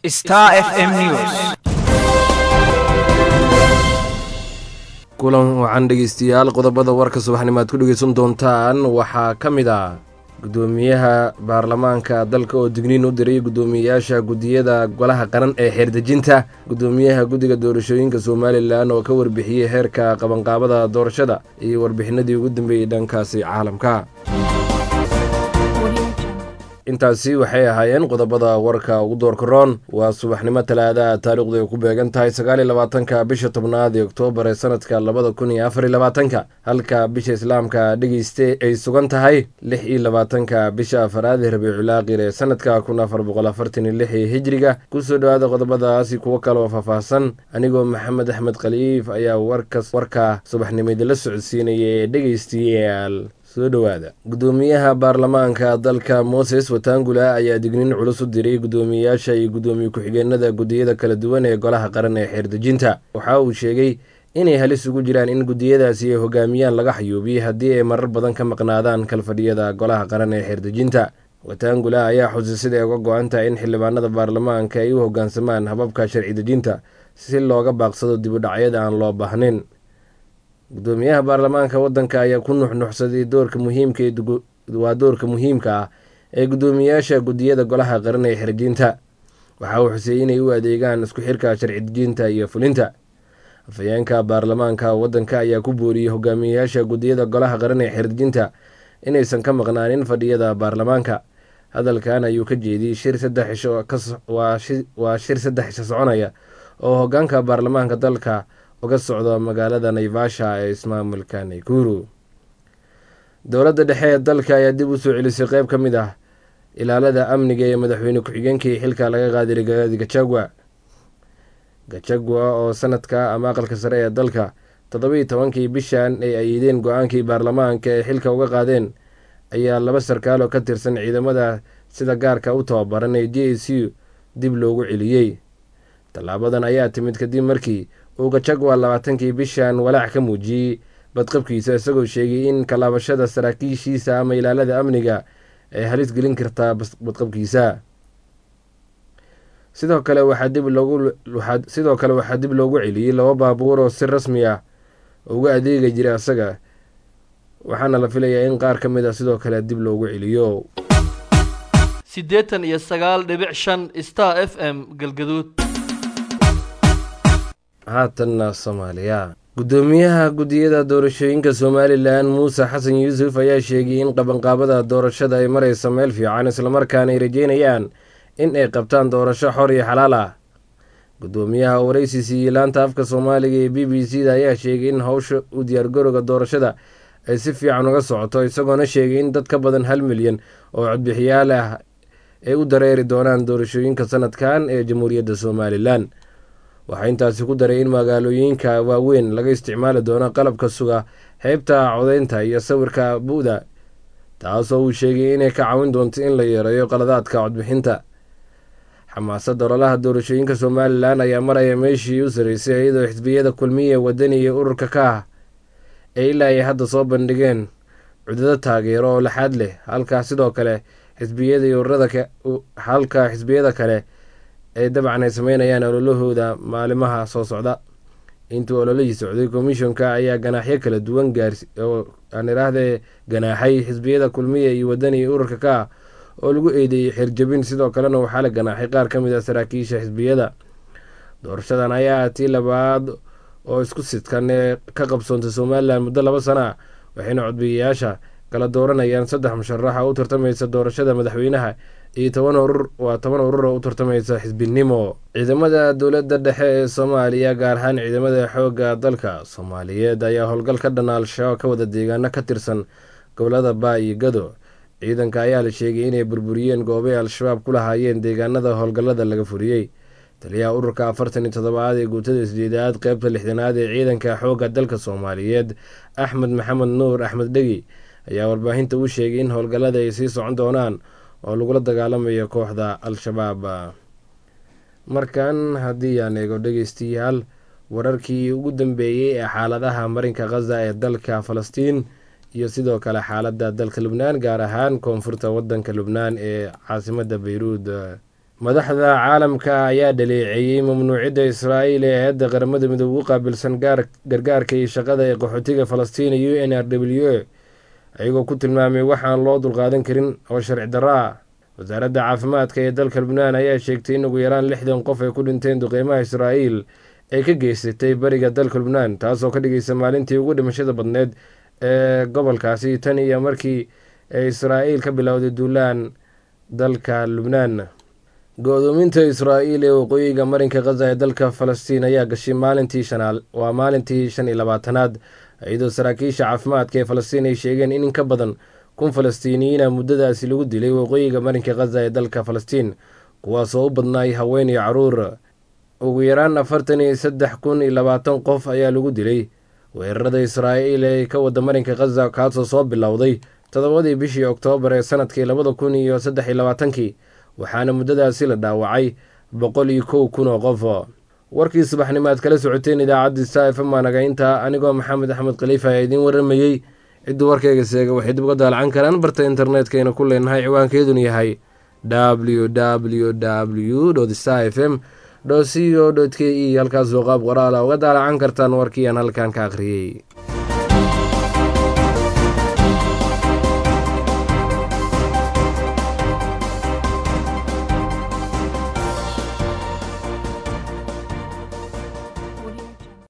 Star FM News. kulan wacan dhegeystayaal qodobada warka subaxnimo aad ku dhegeysan doontaan waxaa ka mid ah gudoomiyaha baarlamaanka dalka oo digniin u diray guddoomiyeyaasha guddiyada golaha qaran ee xeerdejinta guddoomiyaha guddiga doorashooyinka somalilan oo ka warbixiyey heerka qabanqaabada doorashada iyo warbixinadii ugu dambeeyey dhankaasi caalamka intaasi waxay ahaayeen qodobada warka ugu doorka roon waa subaxnimo talaadaha taariikhdu ay ku beegan tahay sagaal iyo labaatanka bisha tobnaad ee oktoobar ee sanadka labada kun iyo afar iyo labaatanka halka bisha islaamka dhegeyste ay sugan tahay lix iyo labaatanka bisha afaraad ee rabiiculaaqir ee sanadka kun afar boqol afartan iyo lix ee hijriga kusoo dhowaada qodobadaasi kuwo kale oo faahfaahsan anigoo maxamed axmed khaliif ayaa warkas warka subaxnimo idinla socodsiinaya ee dhegeystayaal soo dhowaada guddoomiyaha baarlamaanka dalka moses watangula ayaa digniin culus u diray guddoomiyeyaasha iyo guddoomiye ku-xigeenada guddiyada kala duwan ee golaha qaran ee xeerdejinta waxa uu sheegay inay halis ugu jiraan in guddiyadaasi ay hogaamiyaan laga xayuubiyey haddii ay marar badan ka maqnaadaan kalfadhiyada golaha qaran ee xeerdejinta watangula ayaa xusay siday uga go-an tahay in xildhibaanada baarlamaanka ay u hogaansamaan hababka sharci dejinta si looga baaqsado dibudhacyada aan loo baahnayn guddoomiyaha baarlamaanka waddanka ayaa ku nuxnuxsaday doorka muhiimka waa doorka muhiimka ah ee guddoomiyeyaasha guddiyada golaha qaran ee xerjinta waxa uu xuseeyey inay u adeegaan isku xirka sharci dejinta iyo fulinta afhayeenka baarlamaanka waddanka ayaa ku booriyey hogaamiyeyaasha guddiyada golaha qaran ee xerdejinta inaysan ka maqnaanin fadhiyada baarlamaanka hadalkan ayuu ka jeediyey shir saddex cisho waa shir saddex cisho soconaya oo hogaanka baarlamaanka dalka uga socdo magaalada naivasha ee ismaamulka naikuru dowladda dhexe ee dalka ayaa dib u soo celisay qeyb ka mid ah ilaalada amniga ee madaxweyne ku-xigeenkii xilka laga qaaday rigaadi gajagwa gajagwa oo sanadka ama aqalka sare ee dalka toddobiiyo tobankii bishan ay ayiideen go-aankii baarlamaanka ee xilka uga qaadeen ayaa laba sarkaal oo ka tirsan ciidamada sida gaarka u tababaran ee j a c dib loogu celiyey tallaabadan ayaa timid kadib markii uu gajagwa labaatankii bishan walaac ka muujiyey badqabkiisa isagoo sheegay in kalaabashada saraakiishiisa ama ilaalada amniga ay halis gelin kartaa badqabkiisa sidoo kale waxaa dib loogu sidoo kale waxaa dib loogu celiyey laba baabuur oo si rasmi ah uga adeegi jiray asaga waxaana la filayaa in qaar ka mid a sidoo kale dib loogu celiyo siddeetan iyo sagaal dhibic shan star f m galgaduud haatanna soomaaliya guddoomiyaha guddiyada doorashooyinka somalilan muuse xasan yuusuf ayaa sheegay in qabanqaabada doorashada ay marayso meel fiican islamarkaana ay rajeynayaan in ay qabtaan doorasho xor iyo xalaal ah guddoomiyaha waraysi siiyey laanta afka soomaaliga ee b b c da ayaa sheegay in howsha u diyaargarowga doorashada ay si fiican uga socoto isagoona sheegay in dad ka badan hal milyan oo codbixiyaal ah ay u dareeri doonaan doorashooyinka sanadkan ee jamhuuriyadda somalilan waxaa intaasi ku daray in magaalooyinka waaweyn laga isticmaali doono qalabka suga heybta codeynta iyo sawirka bu-da taasoo uu sheegay inay ka caawin doonto in la yareeyo qaladaadka codbixinta xamaasadda ololaha doorashooyinka somalilan ayaa maraya meeshii u sareysay iyadoo xisbiyada kulmiya wadani iyo ururka ka ah ee ilaa ay hadda soo bandhigeen cudado taageero oo laxaad leh halka sidoo kale xisbiyada iyo ururada halka xisbiyada kale ay dabcan ay sameynayaan ololahooda maalimaha soo socda intuu ololihii socday komishonka ayaa ganaaxyo kala duwan gaarsi oo aan iraahde ganaaxay xisbiyada kulmiya iyo wadani iyo ururka ka ah oo lagu eedeeyey xirjabin sidoo kalena waxaa la ganaaxay qaar ka mid a saraakiisha xisbiyada doorashadan ayaa tii labaad oo isku sidkan ee ka qabsoontay somalilan muddo laba sana ah waxayna codbiyayaasha kala dooranayaan saddex musharaxa u tartamaysa doorashada madaxweynaha iyo toban urur waa toban urur oo u tartamaysa xisbinimo ciidamada dowladda dhexe ee soomaaliya gaar ahaan ciidamada xoogga dalka soomaaliyeed ayaa howlgal ka dhan al-shabaab ka wada deegaano ka tirsan gobolada baa iyo gado ciidanka ayaa la sheegay inay burburiyeen goobay al-shabaab ku lahaayeen deegaanada howlgallada laga furiyey taliyaha ururka afartan iyo toddobaad ee guutada sideedaad qeybta lixdanaad ee ciidanka xoogga dalka soomaaliyeed axmed maxamed nuur axmed dhegi ayaa warbaahinta u sheegay in howlgallada ay sii socon doonaan oo lagula dagaalamayo kooxda al-shabaab markan haddii aan eego dhegeystayaal wararkii ugu dambeeyey ee xaaladaha marinka khaza ee dalka falastiin iyo sidoo kale xaaladda dalka lubnaan gaar ahaan koonfurta wadanka lubnaan ee caasimada beyruud madaxda caalamka ayaa dhaleeceeyey mamnuucidda israa'iil ee hay-adda qaramada midoobe u qaabilsan gargaarka iyo shaqada ee qaxootiga falastiin u n r w ayagoo ku tilmaamay waxaan loo dulqaadan karin oo sharci darro ah wasaaradda caafimaadka ee dalka lubnaan ayaa sheegtay in ugu yaraan lixdan qof ay ku dhinteen duqeymaha israa'iil ee ka geysatay bariga dalka lubnaan taasoo ka dhigaysa maalintii ugu dhimashada badneed ee gobolkaasi tan iyo markii ee israa'iil ka bilowday duulaan dalka lubnaan go-doominta israa'iil ee waqooyiga marinka khaza ee dalka falastiin ayaa gashay maalintii shanaal waa maalintii shan iyo labaatanaad iyadoo saraakiisha caafimaadka ee falastiin ay sheegeen in in ka badan kun falastiiniyiina muddadaasi lagu dilay waqooyiga marinka khaza ee dalka falastiin kuwaasoo u badnaay haween iyo caruur ugu yaraan afartan iyo saddex kun iyo labaatan qof ayaa lagu dilay weerarada israa'iil ee ka wada marinka khaza kaasoo soo bilowday toddobadii bishii oktoobar ee sanadkii labada kun iyo saddex iyo labaatankii waxaana muddadaasi la dhaawacay boqol iyo kow kun oo qof warkii subaxnimo aad kala socoteen idaacaddii sa f maanaga intaa anigoo maxamed axmed khaliifa ayaa idiin waramayey cidduu warkayga seega waxay dib uga daalacan karaan barta internetkayna ku leenahay ciwaankeeduna yahay w w w sa f m c o k e halkaasoo qaab qoraala uga daalacan kartaan warkii aan halkan ka akhriyey